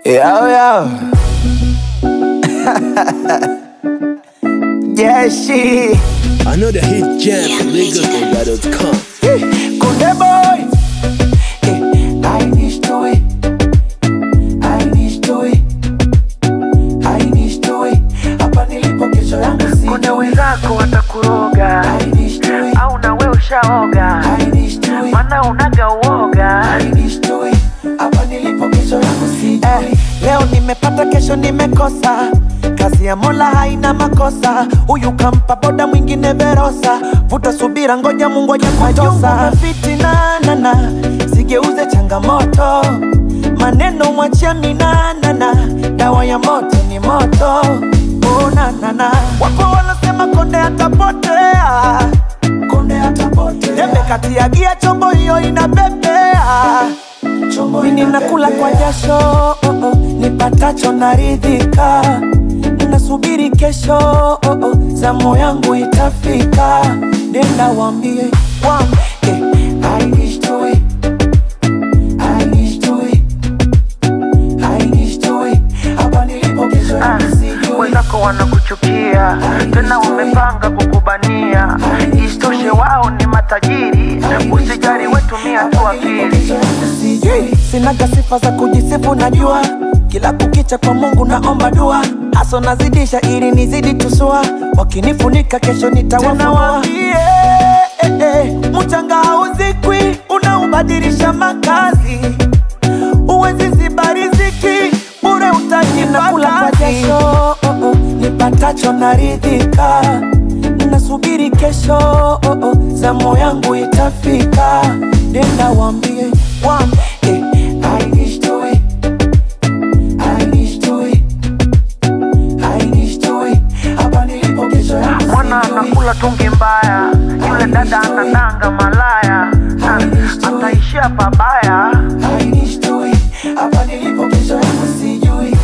Yo, yo. yeah, she. Another hit jam from LagosNigeria.com. Kunde boy. Eh, I need to it. I need to it. I need to it. Hapa nilipo kesho yangu si. Kuna wenzako watakuroga I need to it. au na we ushaoga, I need to it. mana unaga uoga. I need to it. Hapa nilipo kesho yangu si. Eh, leo nimepata kesho nimekosa kazi ya mola haina makosa huyu kampa boda mwingine verosa vuta subira ngoja mungu aje kutosa fitinanana sigeuze changamoto maneno mwachia minanana dawa ya moto ni moto onanana wapo wanasema konde atapotea konde atapotea dembe kati ya gia chombo hiyo inabebea mimi nakula kwa jasho oh, oh, nipatacho naridhika nasubiri kesho oh, oh, zamu yangu itafika nenda wambie wambie I wish to it. I wish to it. I wish to it. Hapa nilipo kesho Ah, yangu sijui. Wenzako wanakuchukia tena wamepanga kukubania, isitoshe wao ni matajiri. Usijali, wetumia tu akili. Sijui, sinaga sifa za kujisifu najua kila kukicha kwa mungu naomba dua haso nazidisha ili nizidi tusua wakinifunika kesho nitawafunua eh, eh, mchanga hauzikwi unaubadilisha makazi uwezi ziba riziki bure utajinakula kwa jasho oh, oh, nipatacho naridhika nasubiri kesho oh, oh, zamu yangu itafika nenda wambie wambie I wish to it. I wish to it. I wish to it. Hapa nilipo kesho yangu Mwana sijui. anakula tungi mbaya, yule dada anadanga malaya, Ah, ataishia pabaya. I wish to it. Hapa nilipo kesho yangu sijui.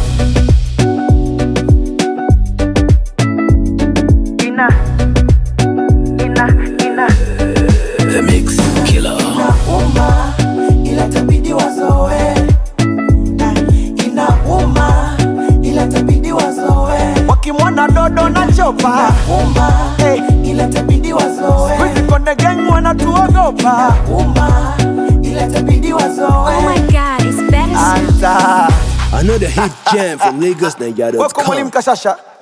Ina ina ina The Mix Killer. Inauma, ila itabidi wazoe. Eh, Inauma, ila itabidi wazoe. Wakimwona dodo na chopa Inauma, ila itabidi wazoe. Squeezy Konde Gang wanatuogopa Inauma, ila itabidi wazoe. Oh my god, it's better. Anta Another hit jam from Weko mwalimu LagosNigeria.com. Kashasha